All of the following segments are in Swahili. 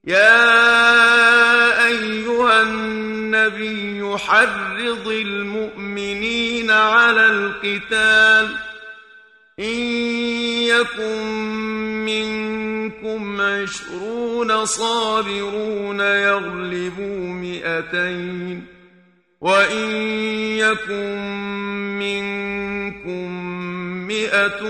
يا أيها النبي حرض المؤمنين على القتال إن يكن منكم عشرون صابرون يغلبوا مئتين وإن يكن منكم مئة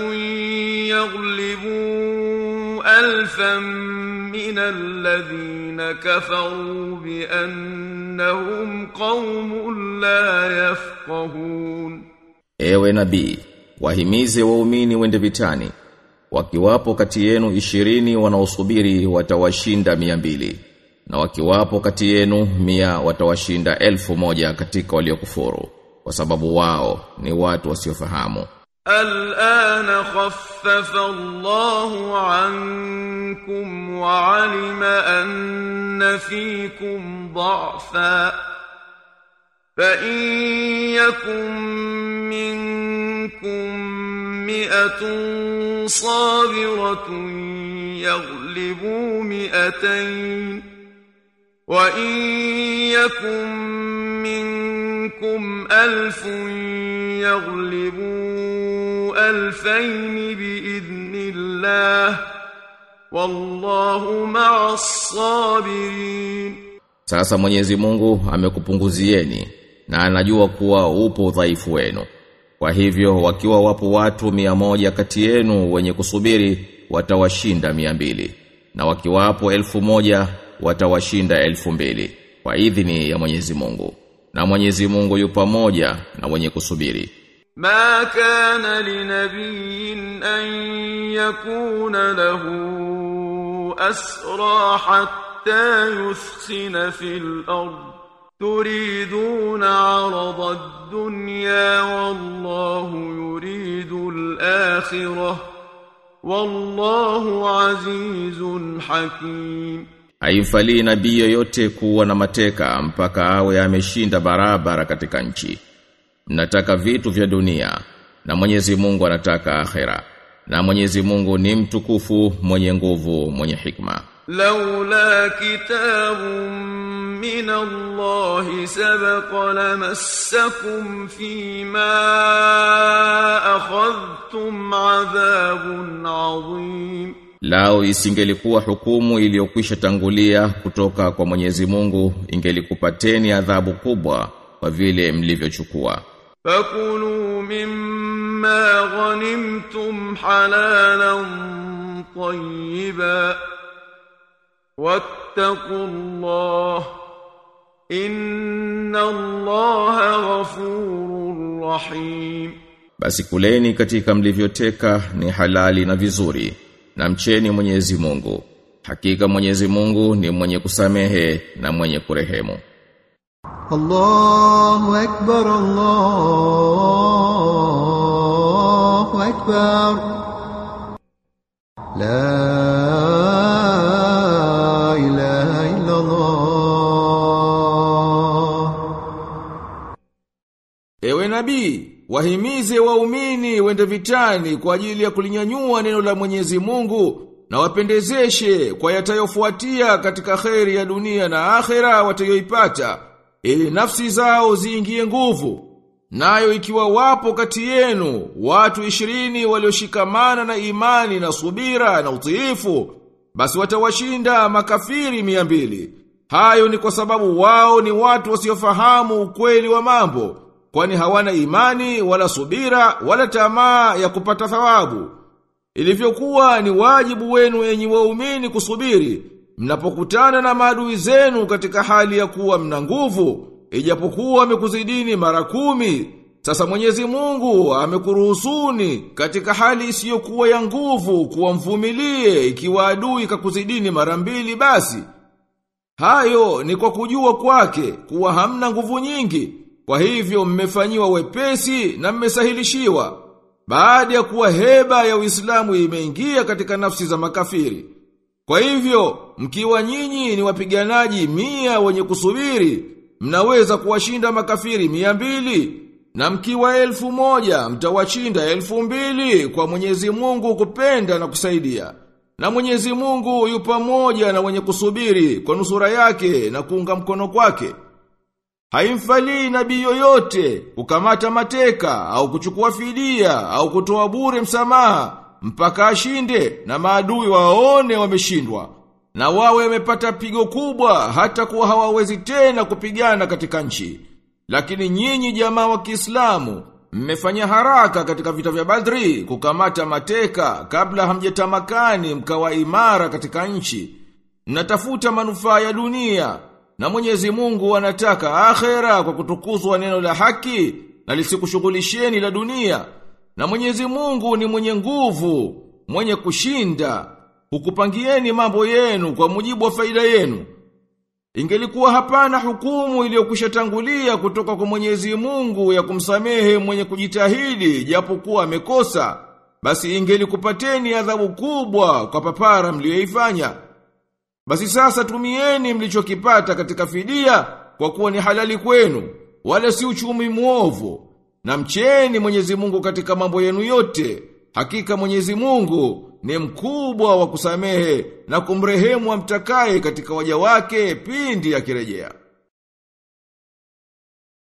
يغلبوا ألفا من الذين كفروا بأنهم قوم لا يفقهون Ewe nabii, wahimize waumini wende vitani. Wakiwapo kati yenu ishirini wanaosubiri watawashinda mia mbili. Na wakiwapo kati yenu mia watawashinda elfu moja katika waliokufuru. Kwa sababu wao ni watu wasiofahamu. الآن خفف الله عنكم وعلم أن فيكم ضعفا فإن يكن منكم مئة صابرة يغلبوا مئتين وإن يكن منكم ألف يغلبوا ألفين بإذن الله والله مع الصابرين Sasa Mwenyezi Mungu amekupunguzieni na anajua kuwa upo udhaifu wenu. Kwa hivyo wakiwa wapo watu mia moja kati yenu wenye kusubiri watawashinda mia mbili na wakiwapo elfu moja watawashinda elfu mbili kwa idhini ya Mwenyezi Mungu. Na Mwenyezi Mungu yu pamoja na wenye kusubiri. ما كان لنبي أن يكون له أسرى حتى يثخن في الأرض تريدون عرض الدنيا والله يريد الآخرة والله عزيز حكيم Haimfalii nabii yoyote kuwa na mateka mpaka awe ameshinda barabara katika nchi. Mnataka vitu vya dunia na Mwenyezi Mungu anataka akhera. Na Mwenyezi Mungu ni mtukufu, mwenye nguvu, mwenye hikma. لولا كتاب من الله سبق لمسكم فيما أخذتم عذاب عظيم Lao isingelikuwa hukumu iliyokwisha tangulia kutoka kwa Mwenyezi Mungu ingelikupateni adhabu kubwa kwa vile mlivyochukua. فكلوا مما غنمتم حلالا طيبا واتقوا الله إن الله غفور رحيم Basi kuleni katika mlivyoteka ni halali na vizuri na mcheni Mwenyezi Mungu. Hakika Mwenyezi Mungu ni mwenye kusamehe na mwenye kurehemu. الله أكبر الله أكبر لا إله إلا الله Ewe nabii, wahimize waumini wende vitani kwa ajili ya kulinyanyua neno la Mwenyezi Mungu na wapendezeshe kwa yatayofuatia katika kheri ya dunia na akhera watayoipata ili nafsi zao ziingie nguvu. Nayo ikiwa wapo kati yenu watu ishirini walioshikamana na imani na subira na utiifu, basi watawashinda makafiri mia mbili. Hayo ni kwa sababu wao ni watu wasiofahamu ukweli wa mambo, kwani hawana imani wala subira wala tamaa ya kupata thawabu. Ilivyokuwa ni wajibu wenu enyi waumini kusubiri, mnapokutana na maadui zenu katika hali ya kuwa mna nguvu, ijapokuwa amekuzidini mara kumi. Sasa Mwenyezi Mungu amekuruhusuni katika hali isiyokuwa ya nguvu kuwa mvumilie ikiwa adui kakuzidini mara mbili basi. Hayo ni kwa kujua kwake kuwa hamna nguvu nyingi, kwa hivyo mmefanyiwa wepesi na mmesahilishiwa. Baada ya kuwa heba ya Uislamu imeingia katika nafsi za makafiri. Kwa hivyo, mkiwa nyinyi ni wapiganaji mia wenye kusubiri, mnaweza kuwashinda makafiri mia mbili, na mkiwa elfu moja, mtawashinda elfu mbili kwa mwenyezi mungu kupenda na kusaidia. Na Mwenyezi Mungu yu pamoja na wenye kusubiri kwa nusura yake na kuunga mkono kwake. Haimfalii nabii yoyote kukamata mateka au kuchukua fidia au kutoa bure msamaha mpaka ashinde na maadui waone wameshindwa na wawe wamepata pigo kubwa hata kuwa hawawezi tena kupigana katika nchi. Lakini nyinyi jamaa wa Kiislamu mmefanya haraka katika vita vya Badri kukamata mateka kabla hamjetamakani mkawa imara katika nchi. Mnatafuta manufaa ya dunia na Mwenyezi Mungu anataka akhera kwa kutukuzwa neno la haki na lisikushughulisheni la dunia. Na Mwenyezi Mungu ni mwenye nguvu, mwenye kushinda, hukupangieni mambo yenu kwa mujibu wa faida yenu. Ingelikuwa hapana hukumu iliyokwishatangulia kutoka kwa Mwenyezi Mungu ya kumsamehe mwenye kujitahidi japokuwa amekosa, basi ingelikupateni adhabu kubwa kwa papara mliyoifanya. Basi sasa tumieni mlichokipata katika fidia kwa kuwa ni halali kwenu, wala si uchumi muovu. Na mcheni Mwenyezi Mungu katika mambo yenu yote. Hakika Mwenyezi Mungu ni mkubwa wa kusamehe na kumrehemu amtakaye katika waja wake pindi akirejea.